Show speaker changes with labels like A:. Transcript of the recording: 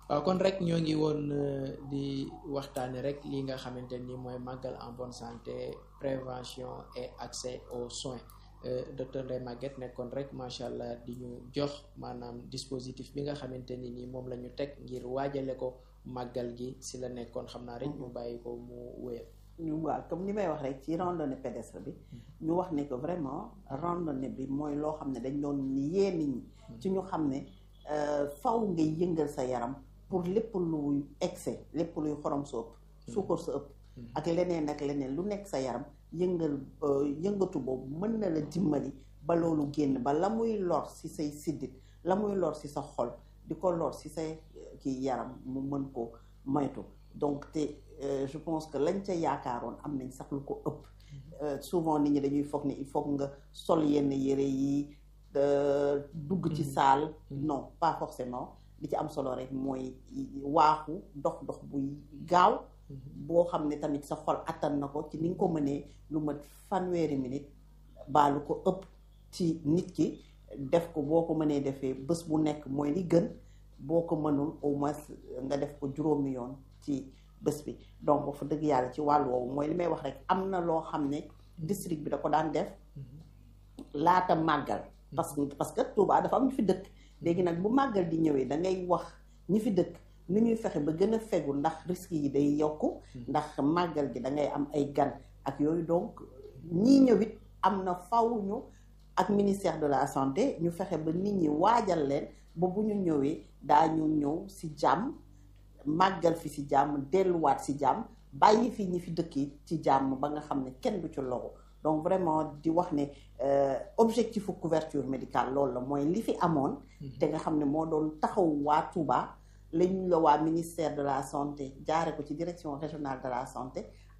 A: waaw kon rek ñoo ngi woon di waxtaane rek li nga xamante ni mooy màggal en bonne santé prévention et accès aux soins docteur Ndeye Maguette nekkoon rek macha allah di ñu jox maanaam dispositif bi nga xamante ni nii moom la ñu teg ngir waajale ko màggal gi si la nekkoon xam naa rek ñu bàyyi ko mu wéyal.
B: ñu waaw comme ni may wax rek ci randonnée pédestre bi ñu wax ne que vraiment randonnée bi mooy loo xam ne dañ doon yee nit ñi ci ñu xam ne faw ngay yëngal sa yaram pour lépp luy excès lépp luy xorom sa ëpp suukar sa ëpp ak leneen ak leneen lu nekk sa yaram yëngal yëngatu boobu mën na la dimbali ba loolu génn ba la muy lor si say siddit la muy lor si sa xol di ko lor si say kii yaram mu mën ko moytu donc te je pense que lañ ca yaakaaroon am nañ sax lu ko ëpp souvent nit ñi dañuy foog ne il faut nga sol yenn yére yi dugg ci saal non pas forcément li ci am solo rek mooy waaxu dox dox buy gaaw boo xam ne tamit sa xol attan na ko ci ni nga ko mënee lu mat fanweeri minute baa lu ko ëpp ci nit ki def ko boo ko mënee defee bés bu nekk mooy li gën boo ko mënul au moins nga def ko juróomi yoon ci bés bi donc wax fa dëgg yàlla ci wàllu woowu mooy li may wax rek am na loo xam ne district bi da ko daan def laata màggal parce que parce que Touba dafa am ñu fi dëkk léegi nag bu màggal di ñëwee da ngay wax ñi fi dëkk ni ñuy fexe ba gën a fegu ndax risques yi day yokku ndax màggal gi da ngay am ay gan ak yooyu donc ñii ñëwit am na faw ñu ak ministère de la santé ñu fexe ba nit ñi waajal leen ba bu ñu ñëwee daañu ñëw si jàmm màggal fi si jàmm delluwaat si jàmm bàyyi fi ñi fi dëkki ci jàmm ba nga xam ne kenn du ci loxo donc vraiment di wax ne objectif couverture médicale loolu la mooy li fi amoon te nga xam ne moo doon taxaw waa Touba lañu la waa ministère de la santé jaare ko ci direction régionale de la santé